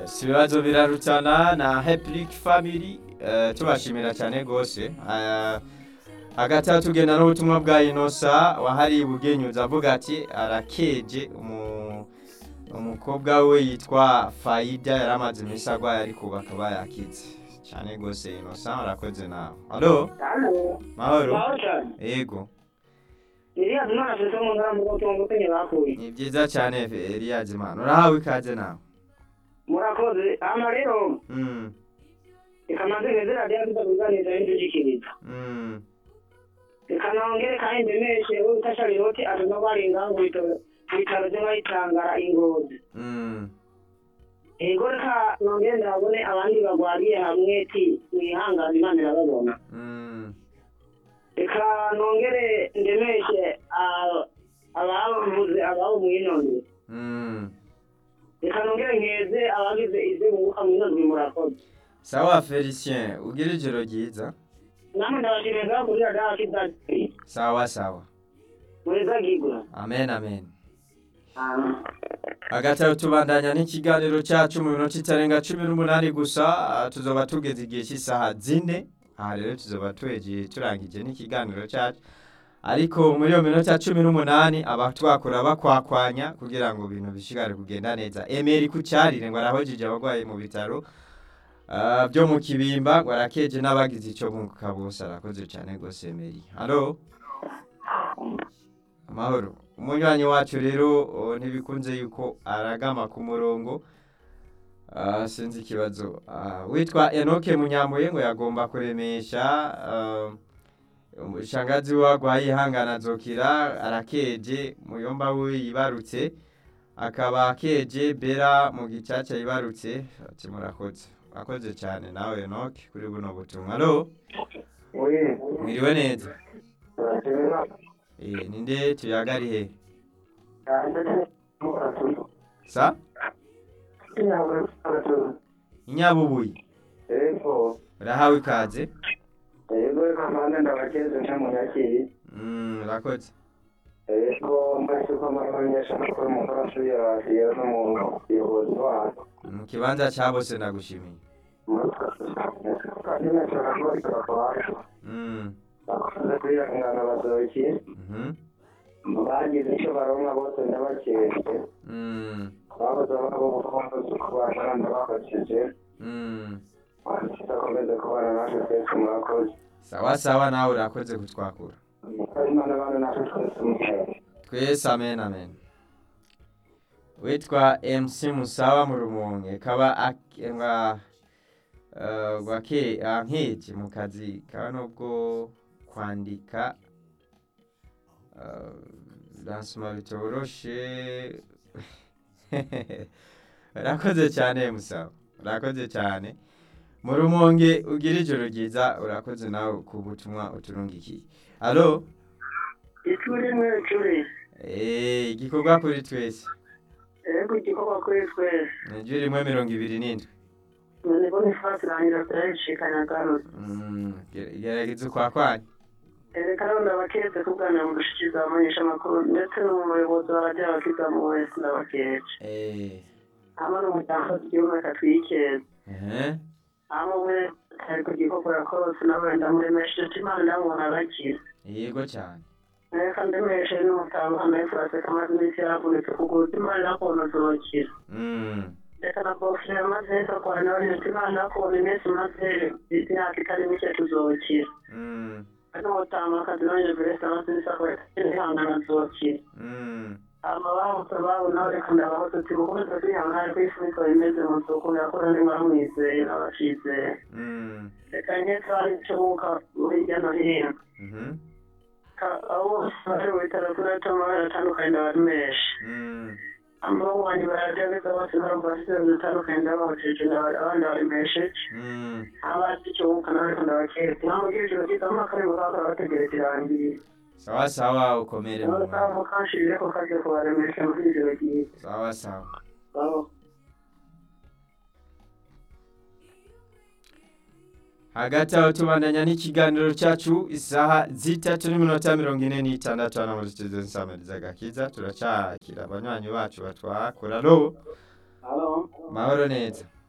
si ibibazo birarutana na heplic family eh, tubashimira cyane rwose Eh, hagati aho tugenda n'ubutumwa bwa inosa wahariye ubugenyuzi avuga ati arakeje umu- umukobwa we yitwa fayida yari amaze iminsi arwaye ariko ubu akaba yakize cyane rwose inosa urakoze nawe halo Halo. mahoro Mahoro cyane. yego Iriya mwana afite mu ngara mu gutuma gutenye bakuye. ni byiza cyane eliyazi imana urahawe ikaze nawe Murakoze. Hano rero Mm, reka manze ngeze radiyo tutakuganiriza y'indugikiriza. mm, Reka nongere kandi ndemeshe uwo bita Charlotte atuma baringa ngo bitaro bitaro byo bayitangara ingozi. mm. Ego reka nongere ndabone abandi bagwariye hamwe ti mwihangane Imana irababona. Mm, Reka nongere ndemeshe ah, abavuze ababo mwinondwe. mm. Reka nongere nkeze abagize ivyo bunguka mwinondwe murakoze. sawa felicien ugira ijoro ryiza namwe ndabashimira kuri radiyo kidati sawa sawa mureza gigura amen amen hagati aho tubandanya n'ikiganiro cyacu mu minota itarenga cumi n'umunani gusa ah, tuzoba tugeze igihe cy'isaha zine aha rero tuzoba tuhegiye turangije n'ikiganiro cyacu ariko muri iyo minota cumi n'umunani aba twakora bakwakwanya kugira ngo ibintu bishigare kugenda neza emeri ku cyarire ngo arahojeje abarwayi mu bitaro ah, byo mu kibimba ngo arakeje n'abagize icyo bunguka bose arakoze cyane rwose emeri halo amahoro umunywanyi wacu rero oh, ntibikunze yuko aragama ku murongo Ah, sinzi ikibazo Ah, witwa enoke munyambuye ngo yagomba kuremesha ah, shangazi we agwaye ihangana azokira arakeje muyomba we yibarutse akaba akeje bera mu gicaca yibarutse ati murakoze akoze cyane nawe enoke kuri buno butumwa alo mwiriwe neza Eh, ninde tuyagari he sa inyabubuye urahawe ikaze yego reka mpande ndabakeze nta munyakiri Mm, urakoze yego mbese ko amamenyesha amakuru mu karasu yarasiye n'umuyobozi wacu mu kibanza cya bose ndagushimiye kandi nashaka kuba bikabafasha Mm, bakoze kwihangana bazoki mhm, bagize icyo baronka bose ndabakeze mm, babuze ababo bakoze kubasha ndabakojeje mm. kidakomeze kubana natwe twese murakoze sawa sawa nawe urakoze kutwakura imana bane natwe twese mukeye twese amen amen witwa mc musawa mu rumonge kaba ak- nga eh, gwake ankeje mu kazi kaba nubwo kwandika eh, lansoma bitoroshe urakoze cyane musawa urakoze cyane mu rumonge ugira ijoro ryiza urakoze nawe ku butumwa uturungikiye alo icuri mwe icuri Eh, igikorwa kuri twese ego igikorwa kuri twese niryo rimwe mirongo ibiri n'indwi none bonifasi rangira turayishikanya garutse Mm, ge- gerageza ukwakwanya reka rero ndabaketse kuganira mu gushikiza abamenyesha amakuru ndetse n'umuyobozi wa radiyo abakizamu wese ndabakeje Eh, hama n'umuryango w'igihugu reka twikeze ehe, hama umwe ari ku gikorwa yakorose nawe ndamuremesheje ati imana ndamubona arakira yego cyane reka ndemeshe n'umutamba amefurase kamaze iminsi yaravunitse kuguru imana nakubona uzokira Mm, reka na bofure maze kakora nawe ati imana nakubona iminsi maze imyaka itari mike tuzokira mm, n'umutamba akazi nanjye verese amasinisa ihangana azokira mm, amabahutse babona reka ndabaho tuti gukomeza kwihangana kwifunika bimeze mu soko yakora ndi baramwizeye n'abacizeye mm, reka nketse hari icyo mwuka hirya no hino mhm, Ka- abo bose bari mu bitaro kuri ato amabara atandukanye ndabaremesha mm. amaboko wanjye baragerageza bose barumva bafite zitandukanye ndabahojeje abandi baremesheje Mm, abazi icyo mwuka nawe reka ndabaketse nkamubwira ijoro ryiza amwaka ari bukakora bategereje irangiye sawa sawa ukomere mu nawe mwanya. kaba mukanshirire ko kaje kubaremesha muri ijoro ryiza sawa sawa Aho. hagati aho tubandanya n'ikiganiro cyacu isaha zitatu n'iminota mirongo ine n'itandatu hano muri studio nsamiriza turacyakira abanywanyi bacu batwakura alo Halo. mahoro neza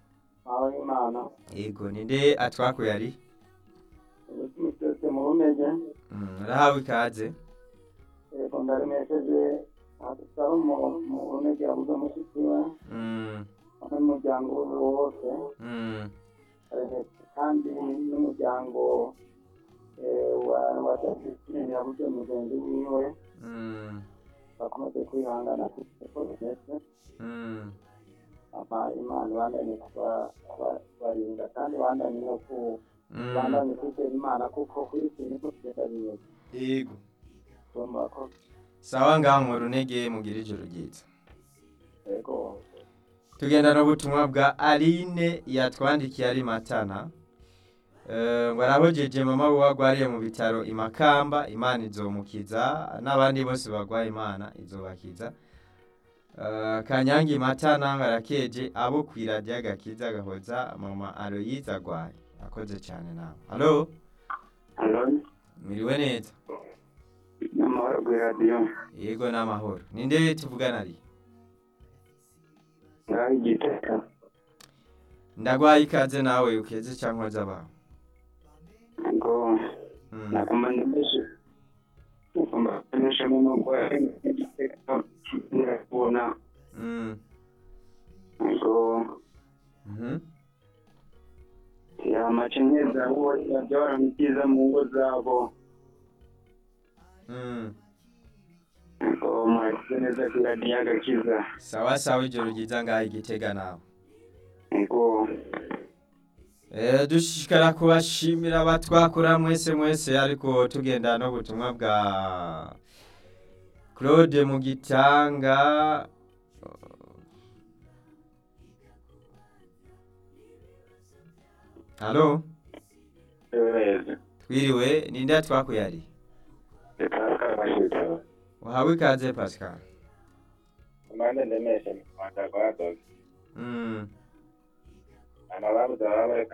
aho imana yego ninde atwakuye ari ubuzima cyose mu rumeze Mm, urahawe ikaze yego ndaremesheje adusaba mu rumeze yabuze mushiki we Mm, n'umuryango we wose mm, aremeshe kandi n'umuryango eh, wa wa Justin yabuze mugenzi wiwe mm, bakomeze kwihangana kuko bimeze mm. ama imana ibandanye kuba- kuba- kubarinda kandi ibandanye no ku Mm. ibandanye kwizera imana kuko kuri iki niko tugenda bimeze yego tugomba ko sawa ngaho mu runege mugira ijoro ryiza yego tugenda n'ubutumwa bwa aline yatwandikiye ari matana Eh, ngo arahojeje mama we wagwariye mu bitaro imakamba imana izomukiza n'abandi bose bagwaye imana izobakiza Eh, kanyange matana ngo arakeje abo kwiradiyo agakiza agahoza mama aroyiza agwaye akoze cyane nawe halo halo mwiriwe neza n'amahoro kuri radiyo yego n'amahoro ninde tuvugana ari ngaho igiteka ndagwaye ikaze nawe ukeze cyangwa z'abawe ngo Mm. nakumanye menshi ugomba kumenyeshamo nuko igiteka kirakubona Mm. ngo Mhm. amakenyeza bo bajya baramutiza mu ngo zabo Mm. ngo murakize neza kuri radiyo agakiza sawa sawa ijoro ryiza ngaho igitega nawe ngo Eh, dushishikara kubashimira abatwakura mwese mwese ariko tugenda no butumwa bwa claude mu gitanga halo yohereze twiriwe ninde yatwakuye ari reka kabashyize uhawe ikaze pascal amande ndemeshe mu rwanda rwadoze mm. amababuza baba bareka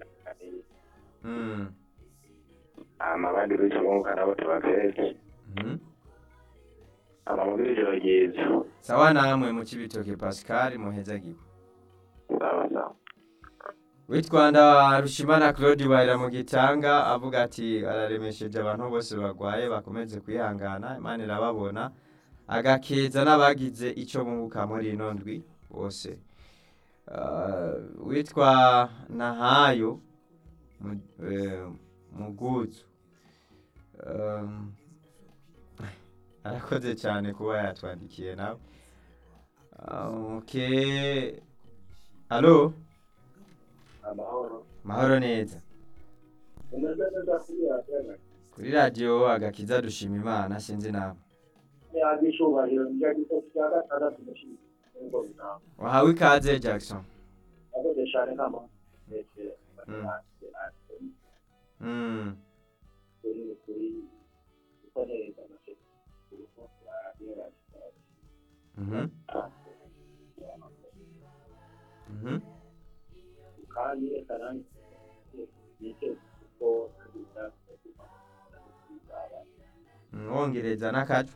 Mm. amabandi b'ikibunga nabo tubakereke Mhm. amamubiri ijoro ryiza sawa namwe mu kibitoke pascal muhezagiwe sawa sawa witwanda rushimana claude bahera mu gitanga avuga ati araremesheje abantu bose bagwaye bakomeze kwihangana imana irababona agakeza n'abagize icyo bunguka muri ino ndwi bose Ah, witwa nahayo Mu- eh, muguzu Um, arakoze cyane kuba yatwandikiye nawe Ah, okay alo amahoro mahoro neza umeze neza kuri radiyo kuri radiyo agakiza dushima imana sinzi nawe yaje icyubahiro nicyo gitego cya gatandatu mushinga ngo bitanga wahawe ikaze jackson akoze cyane nk'amahoro ndetse Mm. kuri kuri gukoresha amategeko radiyo radiyo Mhm. Mhm. kandi reka nanjye nicyo kuko Mm, wongereza n'akacu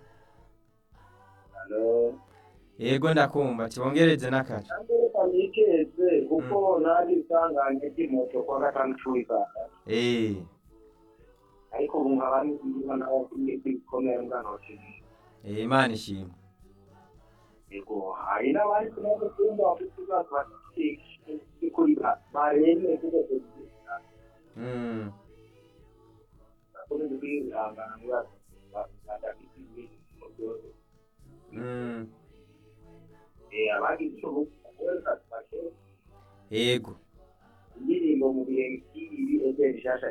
hano yego ndakumva tiwongereze n'akacu kandi reka nikeze kuko nari isanganye ry'imoto kwa gatandatu w'ikanda Eh, ariko ubu nkaba ndiho naho kuri kwikomera nganoke eh, imana ishimwe yego hari n'abandi tumaze kumva bafite ibibazo bafite kuri baremeye kuko Mm. bakomeze kwihangana ngo badafite ibintu byose Mm. abagize icyo bukora bafashe yego indirimbo mu bihe nk'ibi ese rishasha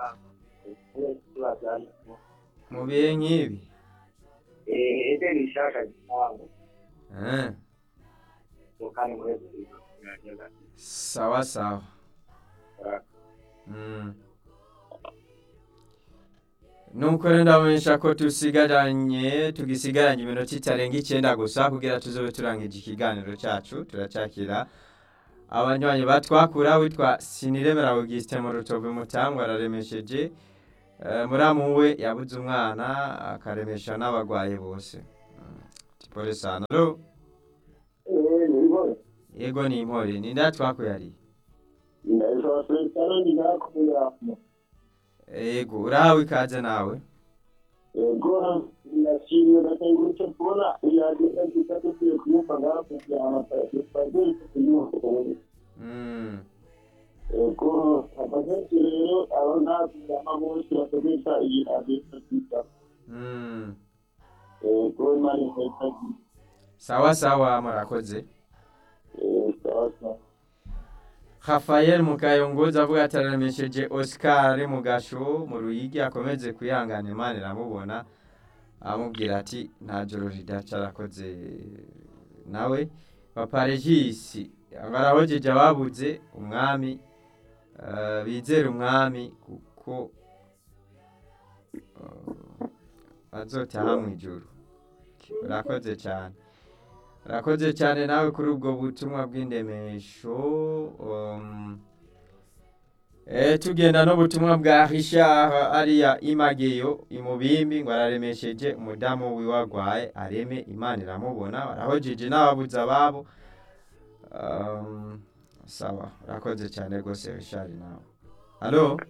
kibajyanye mu bihe nk'ibi ese rishasha gitango Eh, kandi muri sawa sawa Mm. nuko rero ndabamenyesha ko tusigaranye tugisigaranye iminota itarenga icyenda gusa kugira tuzobe turangije ikiganiro cyacu turacyakira abanywanyi batwakura witwa siniremera augustin mu rutovu mutangwa araremesheje Eh, muramu we yabuze umwana akaremesha n'abagwaye bose Mm. tipole sana alo yego ni impore ninde yatwakuye ari nitwa Feliciano Ndirakumuyama. yego urahawe ikaze nawe Yego ndashimye ndakangurutse kubona iradiyo nziza dukwiye kuyumva ngaho kugira ngo twagiye kuyumva. Mm, Yego abagenzi rero abo ntabwo bose bakoresha iyi radiyo nziza. mm. Yego imana ikayitagira. sawa sawa murakoze Yego sawa sawa. Rafael Mukayongoza avuga ati araremesheje Oscar Mugasho mu Ruyigi akomeze kwihangana Imana iramubona amubwira ati nta joro ridaca arakoze nawe papa Regis barahojeje ababuze umwami eh, bizera umwami kuko eh, bazotaha mu ijuru urakoze cyane urakoze cyane nawe kuri ubwo butumwa bw'indemesho um, eh, tugenda n'ubutumwa bwa Richard ariya imageyo imubimbi ngo araremesheje umudamu wiwe agwaye areme imana iramubona barahojeje n'ababuze ababo um, sawa urakoze cyane rwose Richard nawe halo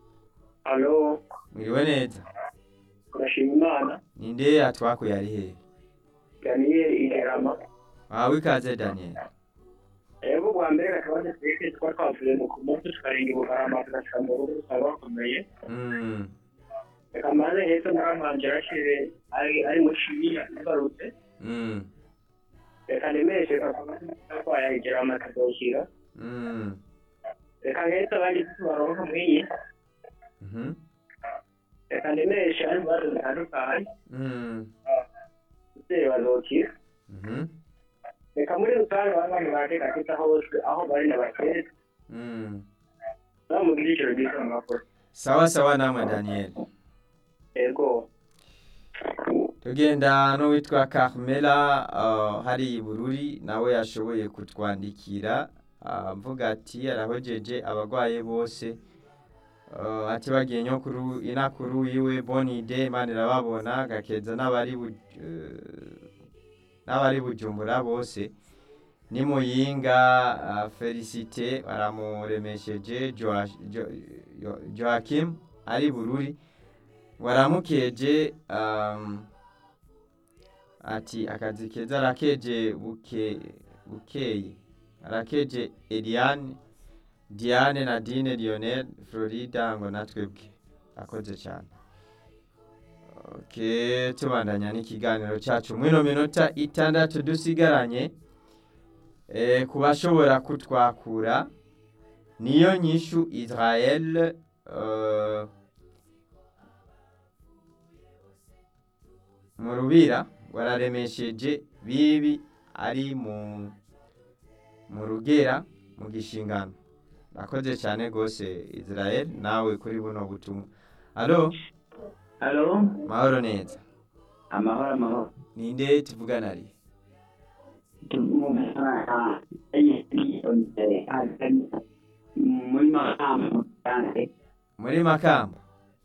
Alo, mwiriwe neza urashima Imana. ninde atwakuye ari hehe Daniel Igerama. wawe ikaze Daniel Ego bwa mbere akabazo twese twari twavuye mu kumunsi tukarinda ubugarama tugashika mu rugo dusanga bakomeye. mm. Reka maze heza naramanje arashire ari ari mu shibiya tugarutse. Mm. Reka nemeshe kakaba yagira amakadoshyira. Mm. Reka heza abandi tubaronka mwiyi. Mhm. Reka nemeshe ari mu bibazo bitandukanye. Mm. Abavyeyi bazokira. Mhm. Reka muri rusange abantu bateka kita hose aho bari n'abakezi. Mm. Bamugirira ijoro ryiza mu makuru. sawa sawa namwe Daniel Ego. tugenda n'uwitwa Carmela uh, hari i Bururi nawe yashoboye kutwandikira uh, mvuga ati arahojeje abagwaye bose uh, ati bagiye nyokuru inakuru yiwe bonide imana irababona gakeza n'abari bu, uh, n'abari bujumbura bose ni muyinga uh, Felicite baramuremesheje Joa- Jo- Jo- Joachim ari Bururi waramukeje um, ati akazi keza arakeje buke bukeye arakeje Eliane Diane Nadine Lionel Florida ngo natwebwe akoze cyane okay tubandanya n'ikiganiro cyacu mwino minota itandatu dusigaranye e, ku bashobora kutwakura niyo nyishu Israel uh, mu rubira wararemesheje bibi ari mu mu rugera mu gishingano nakoze cyane rwose Israel nawe kuri buno butumwa alo Alo, mahoro neza amahoro amahoro. ninde tuvugana ari muri makamu cyane muri makamba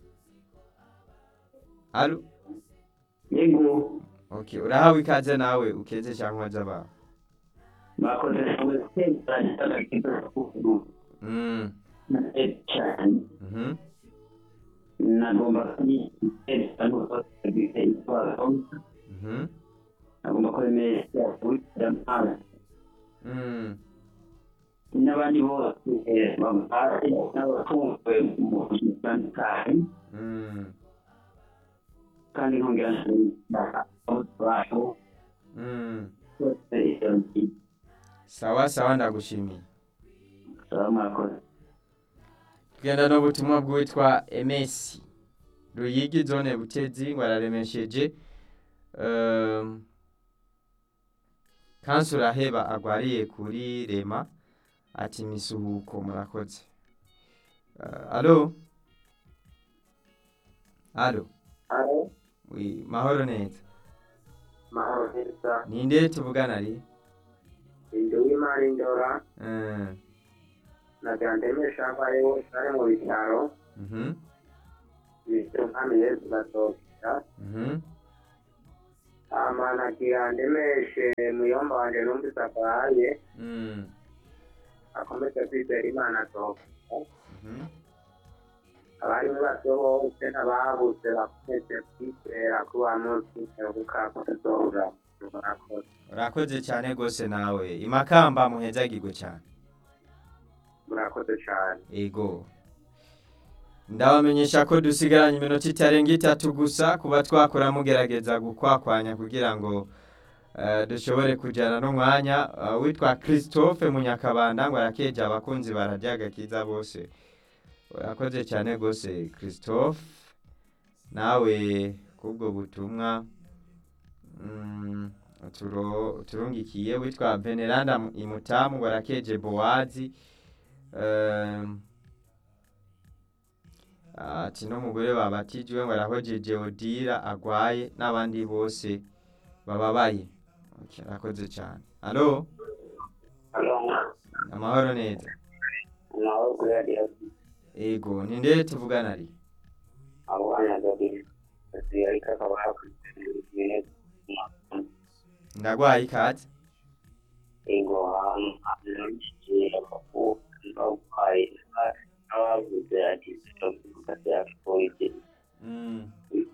alo yego okay urahawe ikaze nawe ukeze cyangwa z'abantu bakoze gutembera kidogo mm cyane mhm nagomba kwiteza no kugira itwaro mhm nagomba kwemeza kugira mpara mm n'abandi bose bambaye n'abafunzwe mu bitandukanye mm kandi nkongera nshimira abantu mm bose iyo ngiyo sawa sawa ndagushimiye mwakoze tugenda n'ubutumwa bw'uwitwa emesi ruyigi zone butezi ngo araremesheje um, kansura heba agwariye kuri rema ati misuhuko murakoze uh, alo alo alo wi mahoro neza mahoro neza ninde tuvugana ari inzu w'imari ndora uh, na gandemesha mbaye bose ari mu bitaro mhm bityo nkami yesu batokera mhm ama na gandemeshe muyomba wanje numvise akwaye mm akomeze kwizera imana asohoka Mhm. abari mu bato bose n'ababuze bakomeze kwizera ko wa munsi uheruka ko tuzohura murakoze urakoze cyane rwose nawe imakamba muhezagirwe cyane murakoze cyane ego ndabamenyesha ko dusigaranye iminota itarenga itatu gusa kuba twakora mugerageza gukwakwanya kugira ngo eh, dushobore kujyana n'umwanya eh, witwa christophe munyakabanda ngo arakeje abakunzi bararya agakiza bose urakoze cyane rwose christophe nawe kubwo butumwa mm, turo- turungikiye witwa veneranda imutamu ngo arakeje bowazi Ehm, ati n'umugore babatijwe ngo arahojeje odira agwaye n'abandi bose bababaye Okay, arakoze cyane alo halo amahoro neza nawe kuri radiyo ego ni ndere tuvugana ari abo bana babiri basigaye ariko akaba yakurikirana ibintu ndagwaye ikaze ego ahantu hantu bakuru barwaye n'abavuze ati turavuga byapfuye Mm,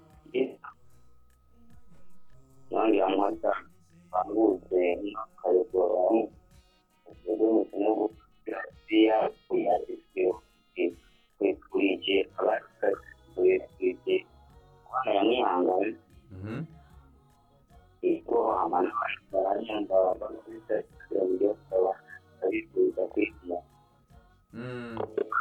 nandi amata banguze n'akayogora ubwo mukino bw'asiya kuyadisiyo kwikurije abasigaye kwikurije kwana yamwihangana mhm. ego amana baranyamba bakubise ibyo baba babifuza kwigira Mm.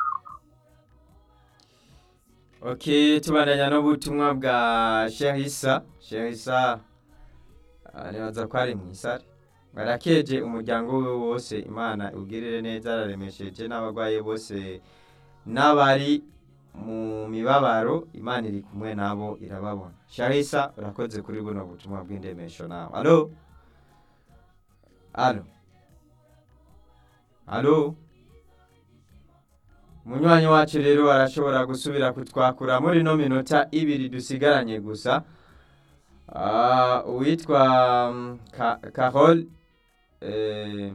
ok tubandanya n'ubutumwa bwa sherisa sherisa ah, nibaza ko ari mu isare barakeje umuryango we wose imana ugirire neza araremesheje n'abarwayi bose n'abari mu mibabaro imana iri kumwe nabo irababona sherisa urakoze kuri buno butumwa bw'indemesho nawe alo alo alo umunywanyi wacu rero arashobora gusubira kutwakura muri ino minota ibiri dusigaranye gusa Ah, uwitwa mm, Ka- carol eh,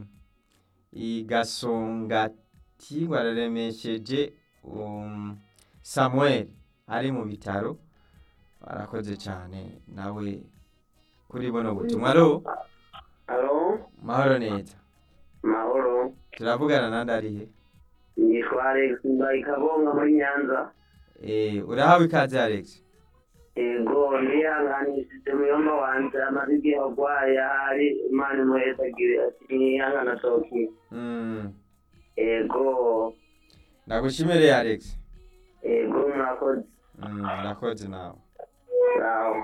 igasongati ngo araremesheje um, samuel ari mu bitaro arakoze cyane nawe kuri buno butumwa alo alo mahoro neza mahoro turavugana nandi arihe yitwa alex mbaye kabonga muri nyanza Eh, urahawe ikaze alex ego ndihanganishije muyomba wanje amaze igihe arwaye ahari imana imuhezagire ati niyihangana asohokiye Mm, ego ndagushimire alex ego murakoze Mm, urakoze nawe aho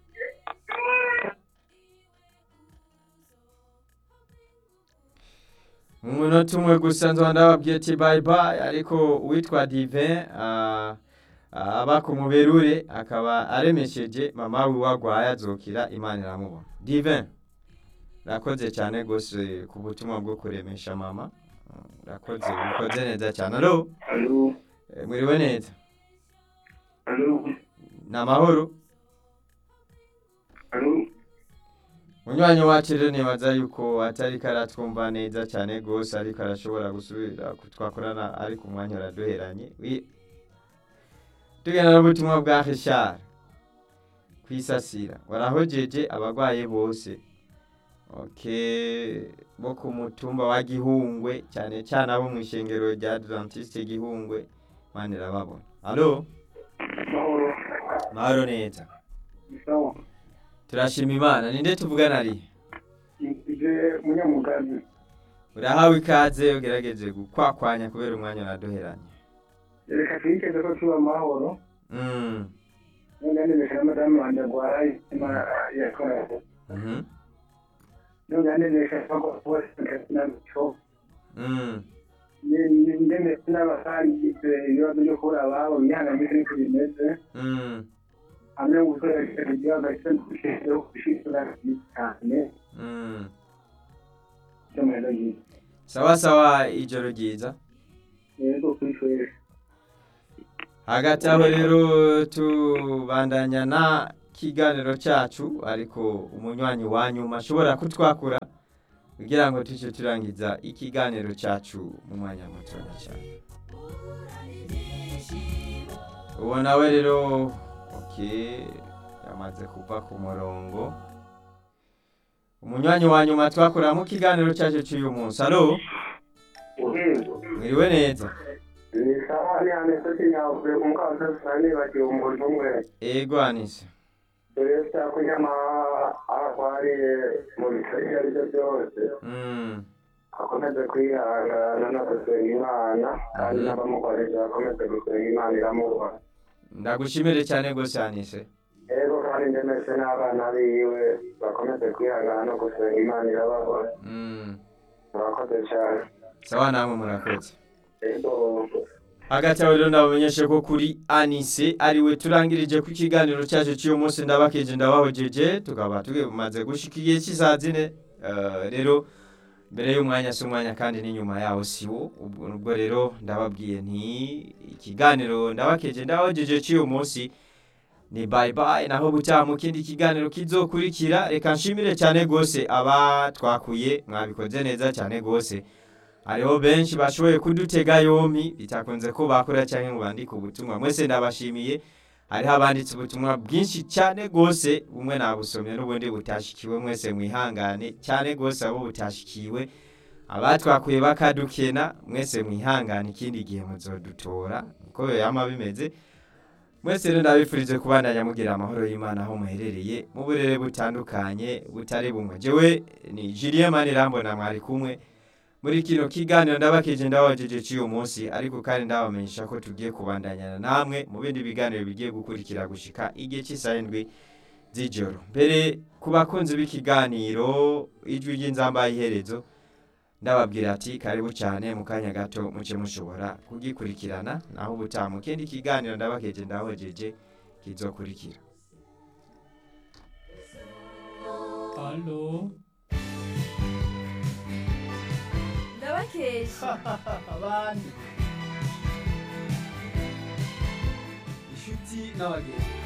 mu munota umwe gusa nzaba ndababwiye ati bayi bayi ariko uwitwa divin ah, ah, aba ku muberure akaba aremesheje mama we wagwaye azokira imana iramubona divin urakoze cyane rwose ku butumwa bwo kuremesha mama Mm, urakoze ukoze neza cyane alo alo Eh, mwiriwe neza alo ni amahoro alo munywanyi wacu rero nibaza yuko atari karatwumva neza cyane rwose ariko arashobora gusubira kutwakorana ariko umwanya uraduheranye Wi- tugenda n'ubutumwa bwa hishari kwisasira warahojeje abarwaye bose ok bo ku mutumba wa gihungwe cyane cyane abo mu ishengero rya adventiste gihungwe mani irababona alo mahoro mahoro neza sawa turashima imana ninde tuvugana ari nje munyamugazi urahawe ikaze ugerageze gukwakwanya kubera umwanya uraduheranye reka twiteze ko tuba amahoro Mm, none ndemesha na madamu wanjye arwaye imana yakoraye mhm, none ndemesha ko bose nabyo mm, ndemesha n'abasangize ibibazo byo kubura ababo imyihanganire n'uko bimeze mm, hamwe no gukoresha igihugu cyo gushyiraho gushyira cyane mm. cyo mu rero ryiza sawa sawa ijoro ryiza rero kwishwesha hagati aho rero tubandanya na kiganiro cyacu ariko umunywanyi wa nyuma ashobora kutwakura kugira ngo tujye turangiza ikiganiro cyacu mu mwanya mutoya cyane uwo nawe rero okay yamaze kuva ku murongo umunywanyi wa nyuma twakorera mu kiganiro cyacu cy'uyu munsi alo mwiriwe neza ni sawa ni aneseti nyavuye ku mukaza nibagiwe umuntu umwe ego anise dore cyakunyama arwariye mu bitaro ibyo ari byo byose Mm, akomeze kwihangana no gusenga imana kandi n'abamukoresha bakomeze gusenga imana iramubona ndagushimire cyane rwose anise rero kandi ndemese n'abana biwe bakomeze kwihangana no gusenga imana irababona Mm, murakoze cyane sawa namwe murakoze rero hagati aho rero ndabamenyeshe ko kuri anise ariwe turangirije ku kiganiro cyacu cy'uyu munsi ndabakeje ndabahojeje tukaba tumaze gushika igihe cy'isaha zine Eh, rero mbere y'umwanya si umwanya kandi n'inyuma yawo si wo ubwo ubwo rero ndababwiye nti ikiganiro ndabakeje ndabahojeje cy'uyu munsi ni bye bye naho gutaha mu kindi kiganiro kizokurikira reka nshimire cyane rwose aba twakuye mwabikoze neza cyane rwose hariho benshi bashoboye kudutega yompi bitakunze ko bakora cyangwa ngo bandike ubutumwa mwese ndabashimiye hariho abanditse ubutumwa bwinshi cyane rwose bumwe nabusomye n'ubundi butashikiwe mwese mwihangane cyane rwose abo butashikiwe abatwakuye bakadukena mwese mwihangane ikindi gihe muzodutora uko yama bimeze mwese rero ndabifurije kubandanya mugira amahoro y'imana aho muherereye mu burere butandukanye butari bumwe jewe ni Julien Manirambona mwari kumwe muri kino kiganiro ndabakije ndabajeje cy'uyu munsi ariko kandi ndabamenyesha ko tugiye kubandanyana namwe mu bindi biganiro bigiye gukurikira gushika igihe cy'isaha indwi z'ijoro mbere ku bakunzi b'ikiganiro ijwi ry'inzamba iherezo ndababwira ati karibu cyane mu kanya gato muce mushobora kugikurikirana naho ubutaha mu kindi kiganiro ndabakeje ndahojeje kizokurikira Halo. ndabakeje Abandi. Inshuti n'abagenzi.